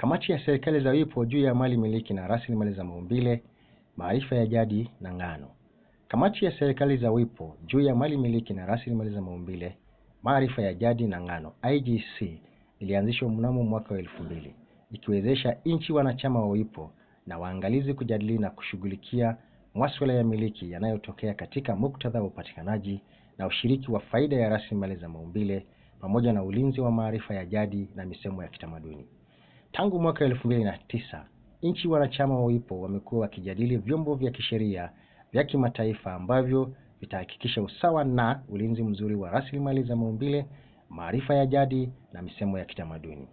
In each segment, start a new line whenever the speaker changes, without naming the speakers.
kamati ya serikali za WIPO juu ya mali miliki na rasilimali za maumbile, maarifa ya jadi na ngano. Kamati ya serikali za WIPO juu ya mali miliki na rasilimali za maumbile, maarifa ya jadi na ngano IGC ilianzishwa mnamo mwaka wa elfu mbili ikiwezesha nchi wanachama wa WIPO na waangalizi kujadili na kushughulikia masuala ya miliki yanayotokea katika muktadha wa upatikanaji na ushiriki wa faida ya rasilimali za maumbile pamoja na ulinzi wa maarifa ya jadi na misemo ya kitamaduni. Tangu mwaka elfu mbili na tisa nchi wanachama wa WIPO wamekuwa wakijadili vyombo vya kisheria vya kimataifa ambavyo vitahakikisha usawa na ulinzi mzuri wa rasilimali za maumbile, maarifa ya jadi na misemo ya kitamaduni.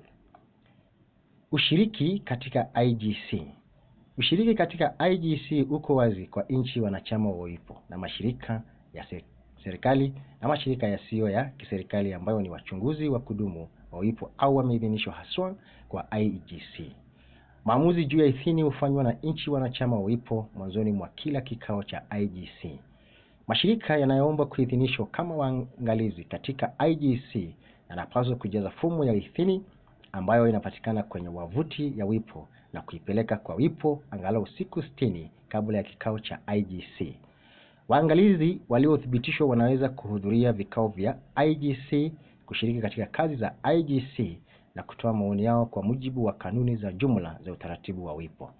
Ushiriki katika IGC. Ushiriki katika IGC uko wazi kwa nchi wanachama wa WIPO na mashirika ya serikali na mashirika yasiyo ya kiserikali ambayo ni wachunguzi wa kudumu wa WIPO au wameidhinishwa haswa kwa IGC. Maamuzi juu ya idhini hufanywa na nchi wanachama wa WIPO mwanzoni mwa kila kikao cha IGC. Mashirika yanayoomba kuidhinishwa kama waangalizi katika IGC yanapaswa kujaza fomu ya idhini ambayo inapatikana kwenye wavuti ya WIPO na kuipeleka kwa WIPO angalau siku sitini kabla ya kikao cha IGC. Waangalizi waliothibitishwa wanaweza kuhudhuria vikao vya IGC, kushiriki katika kazi za IGC na kutoa maoni yao kwa mujibu wa kanuni za jumla za utaratibu wa WIPO.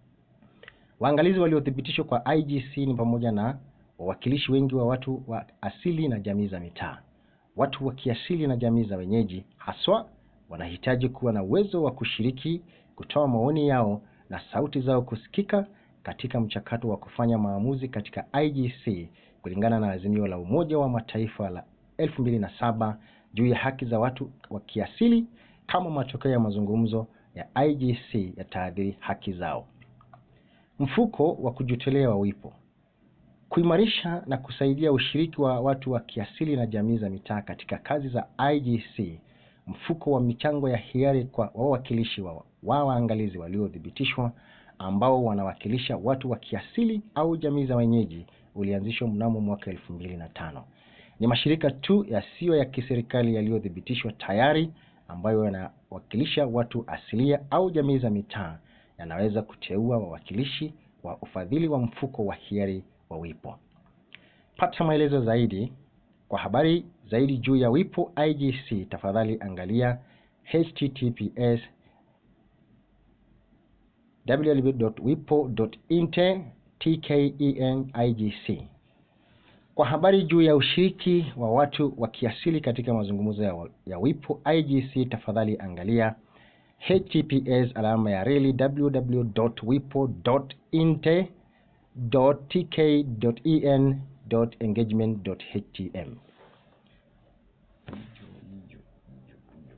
Waangalizi waliothibitishwa kwa IGC ni pamoja na wawakilishi wengi wa watu wa asili na jamii za mitaa. Watu wa kiasili na jamii za wenyeji haswa wanahitaji kuwa na uwezo wa kushiriki, kutoa maoni yao na sauti zao kusikika katika mchakato wa kufanya maamuzi katika IGC kulingana na azimio la Umoja wa Mataifa la 2007 juu ya haki za watu wa kiasili kama matokeo ya mazungumzo ya IGC yataadhiri haki zao. Mfuko wa kujitolea wa WIPO. Kuimarisha na kusaidia ushiriki wa watu wa kiasili na jamii za mitaa katika kazi za IGC. Mfuko wa michango ya hiari kwa wawakilishi wa waangalizi waliothibitishwa ambao wanawakilisha watu wa kiasili au jamii za wenyeji ulianzishwa mnamo mwaka elfu mbili na tano. Ni mashirika tu yasiyo ya kiserikali yaliyothibitishwa tayari ambayo yanawakilisha watu asilia au jamii za mitaa yanaweza kuteua wawakilishi wa ufadhili wa mfuko wa hiari wa WIPO. Pata maelezo zaidi. Kwa habari zaidi juu ya WIPO IGC, tafadhali angalia https www.wipo.inte/tkenigc. Kwa habari juu ya ushiriki wa watu wa kiasili katika mazungumzo ya, ya WIPO IGC, tafadhali angalia https alama ya reli www.wipo.inte.tk.en.engagement.htm.